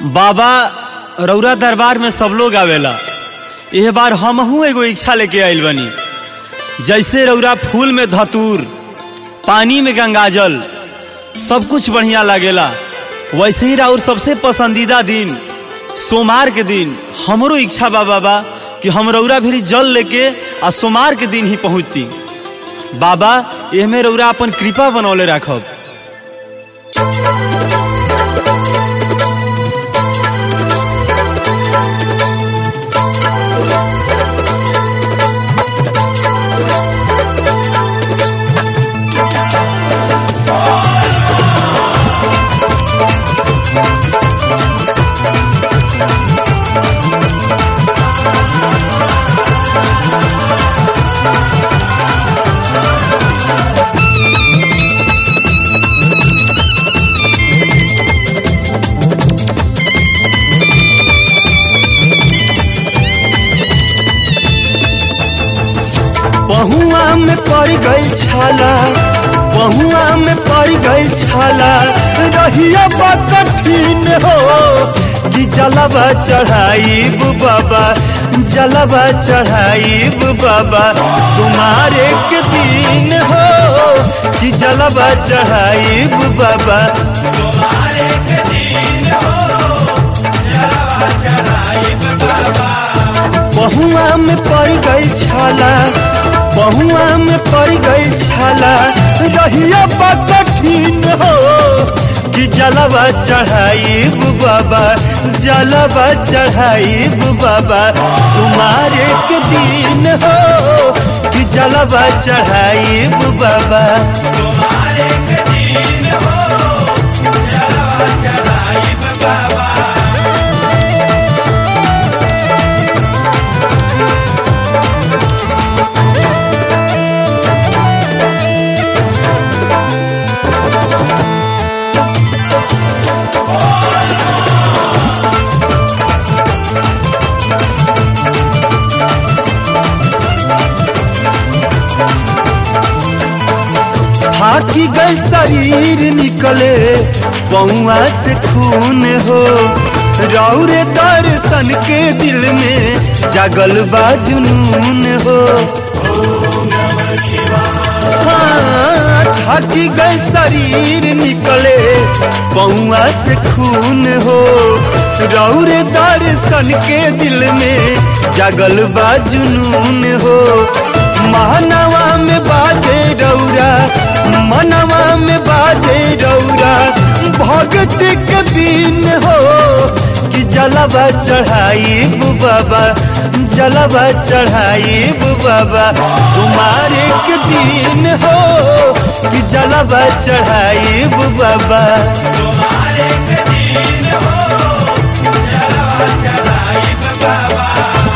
बाबा रौरा दरबार में सब लोग आवेला एह बार हमहू एगो इच्छा लेके आइल बनी जैसे रौरा फूल में धतूर पानी में गंगाजल सब कुछ बढ़िया लागेला वैसे ही राउर सबसे पसंदीदा दिन सोमार के दिन हमरो इच्छा बा बाबा कि हम रौरा भी जल लेके आ सोमार के दिन ही पहुँचती बाबा एहमे रौरा अपन कृपा बनौले राखब पहुआ में पड़ गई छाला पहुआ में पड़ गई छाला रहिया बा कठिन हो कि जलवा चढ़ाई बाबा जलवा चढ़ाई बाबा तुम्हारे के दिन हो कि जलवा चढ़ाई बाबा तुम्हारे के दिन हो जलवा चढ़ाई बाबा पहुआ में पड़ गई छाला पहुआ में पड़ गई छाला रहिया बा कठिन हो कि जलवा चढ़ाई बाबा जलवा चढ़ाई बाबा तुम्हारे के दिन हो कि जलवा चढ़ाई बाबा तुम्हारे के दिन हो जलवा चढ़ाई बाबा हाथी गई शरीर निकले पौआ से खून हो रौरे दर्शन के दिल में जगल बा जुनून हो हाँ, थाकी गई शरीर निकले पौआ से खून हो रौरे दर्शन के दिल में जगल बा जुनून हो मानवा में बाजे रौरा मनवा में बाजे रौरा भगत के बीन हो कि जलवा चढ़ाई बाबा जलवा चढ़ाई बाबा तुम्हारे के दिन हो कि जलवा चढ़ाई बाबा तुम्हारे के दिन हो जलवा चढ़ाई बाबा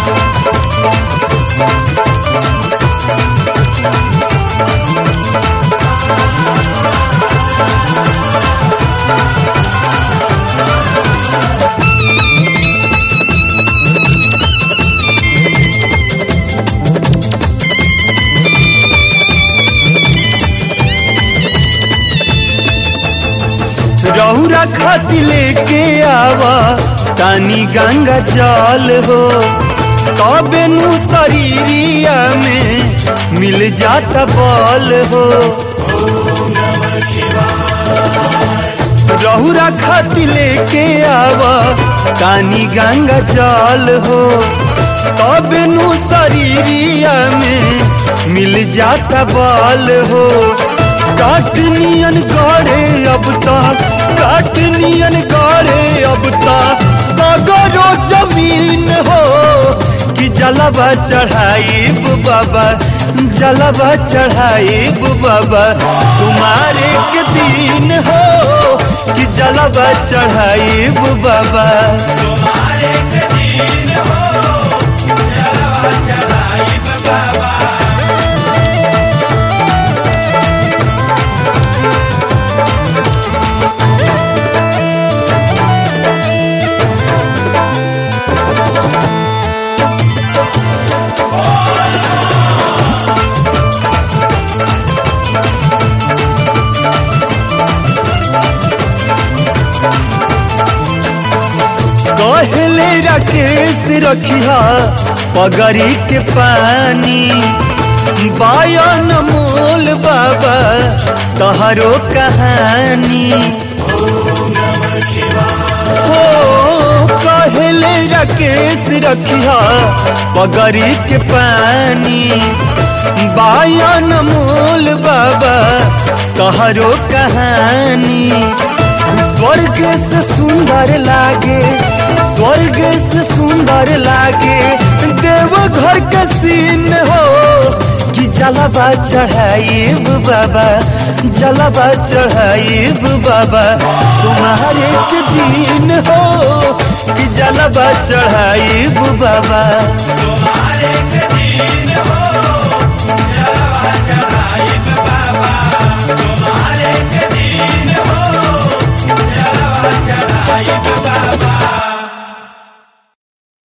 रौरा खाती लेके आवा तानी गंगा जल हो तबे नु शरीरिया में मिल जाता बल हो रहुरा खाती लेके आवा तानी गंगा जल हो तबे नु शरीरिया में मिल जाता बल हो काटनियन गड़े अब तक काटनियन गड़े अब तक सगरो जमीन हो कि जलवा चढ़ाई बाबा जलवा चढ़ाई बाबा तुम्हारे के दिन हो कि जलवा चढ़ाई बाबा तुम्हारे के दिन हो जलवा चढ़ाई बाबा राकेश रखिया पगरी के पानी बायन मोल बाबा तहरो कहानी हो कहले राकेश रखिया पगरी के पानी बायन मोल बाबा तहरो कहानी स्वर्ग से सुंदर लागे स्वर्ग से सुंदर लागे देव घर का सीन हो कि जलवा चढ़ाइब बाबा जलवा चढ़ाइब बाबा तुम्हारे के दिन हो कि जलवा चढ़ाइब बाबा तुम्हारे के दिन हो जलवा चढ़ाइब बाबा